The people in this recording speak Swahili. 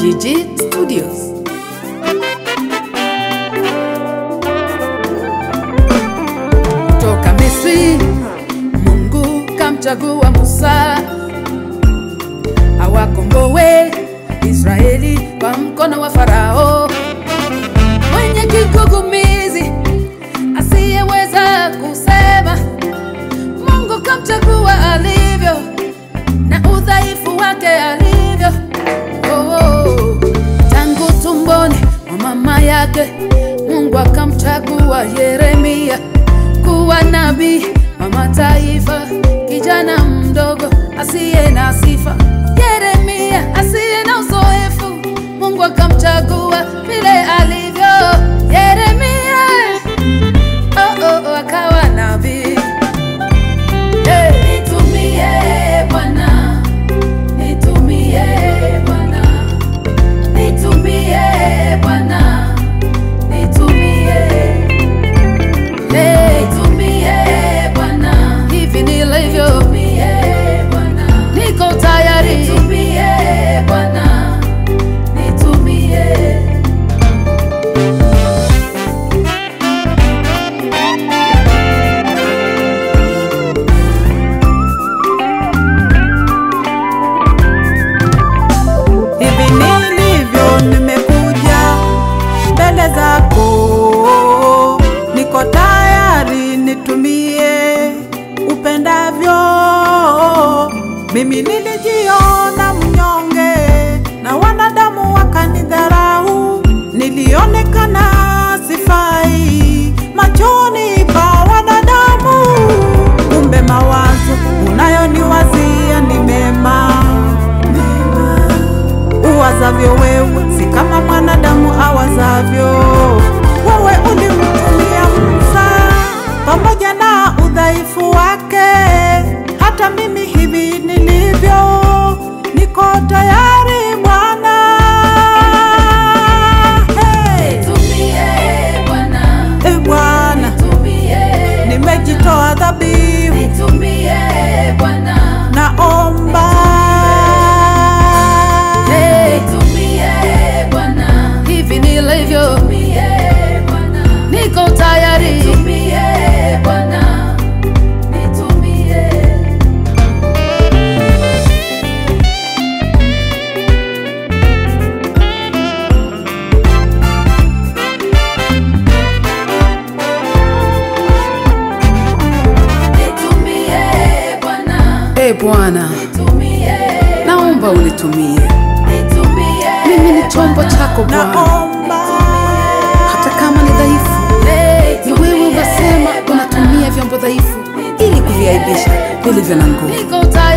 Gigi Studios. Toka Misri, Mungu kamchagua Musa awakomboe Israeli kwa mkono wa Farao mwenye kigugumizi asiyeweza kusema. Mungu kamchagua alivyo na udhaifu wake alivyo. Oh, oh. Tangu tumboni mwa mama yake Mungu akamchagua Yeremia kuwa nabii wa mataifa, kijana mdogo asiye na sifa. Yeremia asiye na uzoefu, Mungu akamchagua vile alivyo. Yeremia oh, oh, oh, akawa nabii. Hey. Nitumie Bwana, nitumie Bwana, nitumie Bwana, nitumie Hey, nitumie Bwana, hivi nilivyo, niko tayari, nitumie Bwana, nitumie Hivi nilivyo nimekuja mbele zako, niko tayari nitumie upendavyo. Mimi nilijiona mnyonge na wanadamu wakanidharau, nilionekana sifai machoni pa wanadamu, kumbe mawazo unayoniwazia ni mema uwazavyo wewe si kama mwanadamu awazavyo. Wewe ulimtumia Musa pamoja na udhaifu wake, hata mimi hivi nilivyo, niko tayari Bwana. Hey, Nitumie Bwana, e Bwana, nitumie, nimejitoa dhabihu, nitumie Bwana, naomba nitumie Bwana, hivi nilivyo, niko tayari, nitumie Bwana, nitumie Nitumie Bwana, E Bwana, nitumie, naomba unitumie. nitumie Mimi ni chombo chako Bwana, naomba hata kama ni dhaifu. Ni wewe unasema unatumia vyombo dhaifu ili kuviaibisha vilivyo na nguvu. Niko tayari